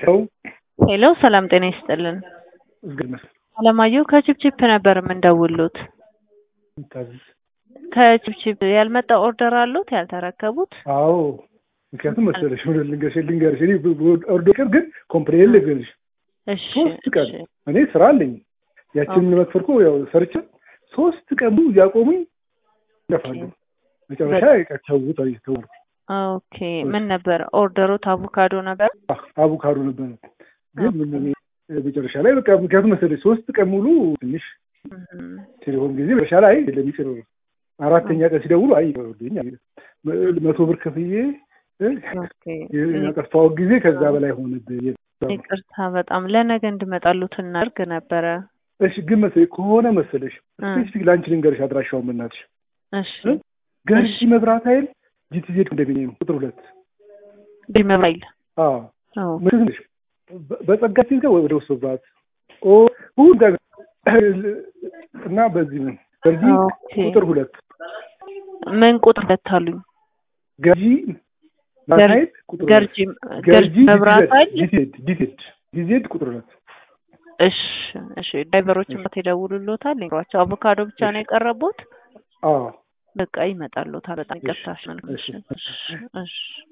ሰው ሄሎ ሰላም ጤና ይስጥልን። እግር መስል አለማየሁ ከችፕችፕ ነበር የምንደውሉት። ታዝዝ ከችፕችፕ ያልመጣ ኦርደር አሉት ያልተረከቡት? አዎ ምክንያቱም መሰለሽ ሆነ ልንገርሽ ልንገርሽ እኔ ኦርዶር ግን ኮምፕሌን ልንገርሽ እሺ ሶስት ቀን እሺ። እኔ ስራ አለኝ ያችን ለመክፈል እኮ ያው ሰርቼ ሶስት ቀን ሙሉ እያቆሙኝ ይለፋሉ። መጨረሻ ቀተውት ተወርኩ ኦኬ ምን ነበር ኦርደሩት? አቮካዶ ነበር። አቮካዶ ነበር ግን ምን መጨረሻ ላይ በቃ ምክንያቱም መሰለሽ ሶስት ቀን ሙሉ ትንሽ እም፣ ቴሌፎን ጊዜ መጨረሻ ላይ ለሚጭር አራተኛ ቀን ሲደውሉ አይ ይወርዱኝ መቶ ብር ከፍዬ ኦኬ ያጠፋው ጊዜ ከዛ በላይ ሆነብኝ። ይቅርታ በጣም ለነገ እንድመጣሉት እናድርግ ነበረ። እሺ ግን መሰለሽ ከሆነ መሰለሽ እ፣ ስፔሲፊክ ለአንቺ ልንገርሽ አድራሻውን በእናትሽ እሺ እ? ገርጂ መብራት ኃይል ጂቲዜድ ኮንዶሚኒየም ቁጥር ሁለት ቢመባይል አዎ አዎ ምንድን ነሽ በ- በጸጋ ሲል ጋር ወደ ውስጥ መብራት ኦ ሁሉ ጋር እና በዚህ ነው ገርጂ ኦኬ ቁጥር ሁለት ምን ቁጥር ለታሉኝ? ገርጂ መብራት ኃይል ቁጥር ሁለት ገርጂ ገርጂ መብራት ኃይል ጂቲዜድ ጂቲዜድ ጂቲዜድ ቁጥር ሁለት እሺ እሺ ድራይቨሮችን በት ይደውሉልዎታል ይሯቸው አቮካዶ ብቻ ነው የቀረቡት አዎ በቃ ይመጣልዎታል በጣም ይቅርታ እሺ እሺ፣ እሺ። እሺ